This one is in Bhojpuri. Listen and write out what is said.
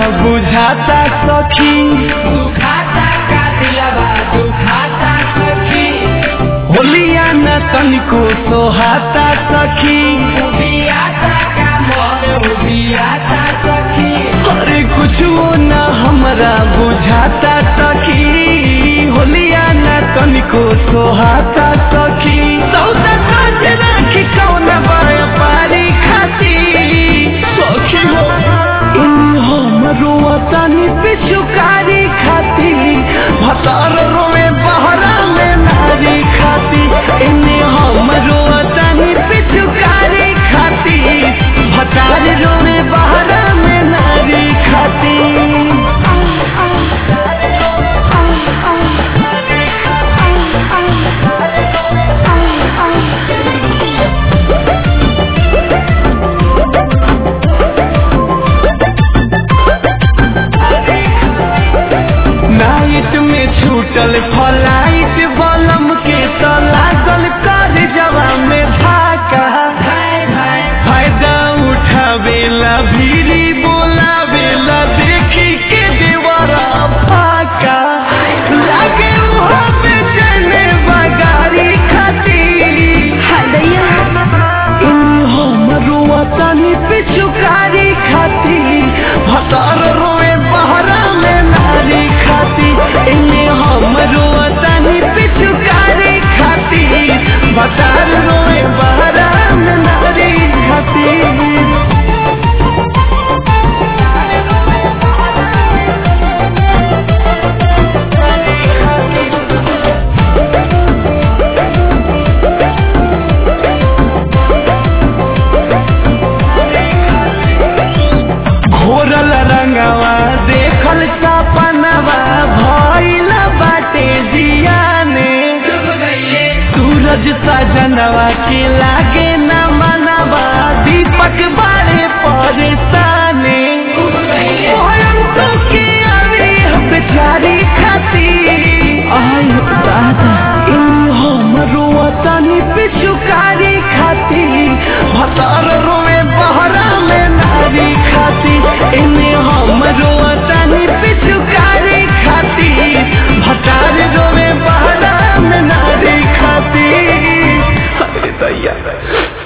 बुझाता सखी दुखाता का दिलवा दुखाता सखी होलिया न तनिको सोहाता सखी उबियाता का मन उबियाता सखी अरे कुछ न हमरा बुझाता सखी होलिया न तनिको सोहाता सखी सौदा साज राखी कौन बाया पारी खाती सखी हो इन हमरो तनी पिछुकारी खाती भतार रोए बहरा में नारी खाती इन हमरो तनी पिछुकारी खाती भतार रोए बहरा में नारी खाती नाइट में छूटल फलाइट बलम के तो लागल कर जवा में धाका हाय हाय फायदा उठावेला भीरी बोलावेला देखी के देवरा फाका लागे उहा बेचैने बगारी खाती इन हमरो तनी पिछुकारी खाती भतार रोए बहरा में नारी खाती इन्हें हमरो तनी पिछुकारी खाती भतार रोए बहरा में नारी खाती घोरल रंगवा देखल सपनवा भइल बाटे जियाने डूब गईले सूरज सजनवा के लागे न मनवा दीपक बारे परेशाने डूब गईले भयंकर के आवे हम बेचारी खाती आई दादा इन हमरो तनी पिछुकारी खाती भतार रोए बहरा में नारी खाती इन्हें हमरो तनी पिछुकारी खाती भतार रोए बहरा में नारी खाती अरे दैया